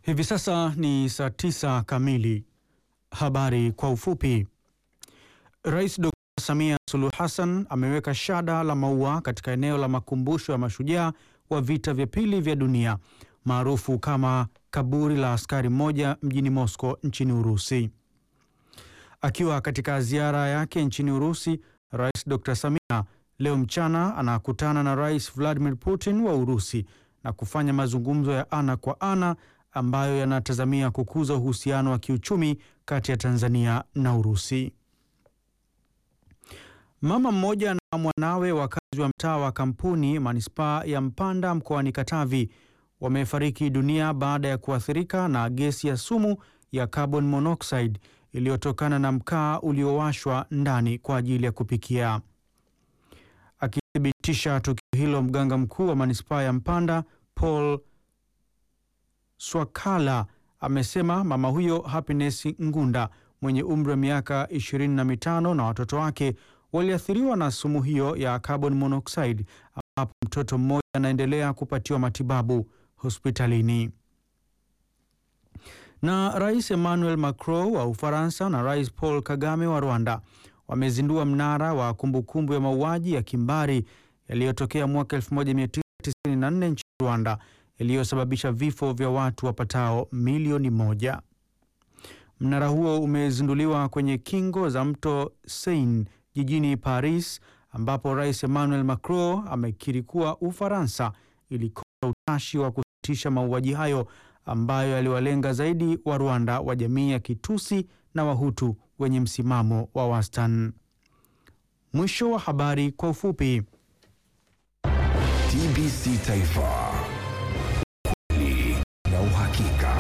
Hivi sasa ni saa tisa kamili. Habari kwa ufupi. Rais Dr. Samia Suluhu Hassan ameweka shada la maua katika eneo la makumbusho ya mashujaa wa vita vya pili vya dunia maarufu kama kaburi la askari mmoja mjini Moscow nchini Urusi. Akiwa katika ziara yake nchini Urusi, Rais Dr. Samia leo mchana anakutana na Rais Vladimir Putin wa Urusi na kufanya mazungumzo ya ana kwa ana ambayo yanatazamia kukuza uhusiano wa kiuchumi kati ya Tanzania na Urusi. Mama mmoja na mwanawe wakazi wa mtaa wa Kampuni manispaa ya Mpanda mkoani Katavi wamefariki dunia baada ya kuathirika na gesi ya sumu ya carbon monoxide iliyotokana na mkaa uliowashwa ndani kwa ajili ya kupikia. Akithibitisha tukio hilo, mganga mkuu wa manispaa ya Mpanda Paul Swakala amesema mama huyo Happiness Ngunda mwenye umri wa miaka ishirini na mitano na watoto wake waliathiriwa na sumu hiyo ya carbon monoxide, ambapo mtoto mmoja anaendelea kupatiwa matibabu hospitalini. Na Rais Emmanuel Macron wa Ufaransa na Rais Paul Kagame wa Rwanda wamezindua mnara wa kumbukumbu ya mauaji ya kimbari yaliyotokea mwaka 1994 nchini Rwanda yaliyosababisha vifo vya watu wapatao milioni moja. Mnara huo umezinduliwa kwenye kingo za mto Seine jijini Paris, ambapo Rais Emmanuel Macron amekiri kuwa Ufaransa ilikosa utashi wa kusitisha mauaji hayo ambayo yaliwalenga zaidi wa Rwanda wa jamii ya Kitusi na Wahutu wenye msimamo wa wastani. Mwisho wa habari kwa ufupi. TBC Taifa, ukweli na uhakika.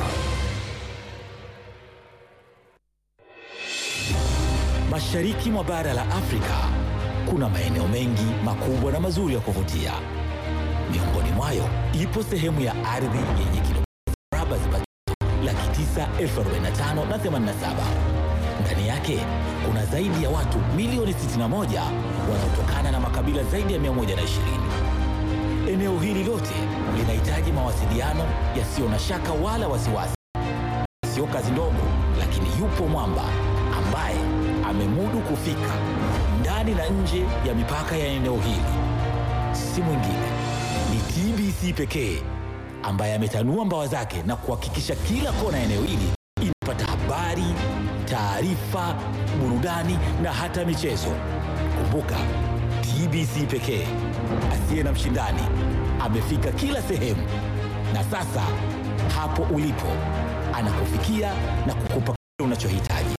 Mashariki mwa bara la Afrika kuna maeneo mengi makubwa na mazuri ya kuvutia. Miongoni mwayo ipo sehemu ya ardhi yenye kilomita mraba zipatazo laki tisa elfu arobaini na tano na themanini na saba. Ndani yake kuna zaidi ya watu milioni 61 wanaotokana na makabila zaidi ya 120. Eneo hili lote linahitaji mawasiliano yasiyo na shaka wala wasiwasi. Sio kazi ndogo, lakini yupo mwamba ambaye amemudu kufika ndani na nje ya mipaka ya eneo hili. Si mwingine ni TBC pekee ambaye ametanua mbawa zake na kuhakikisha kila kona ya eneo hili inapata habari, taarifa, burudani na hata michezo. Kumbuka, TBC pekee asiye na mshindani amefika kila sehemu, na sasa hapo ulipo anakufikia na kukupa kile unachohitaji.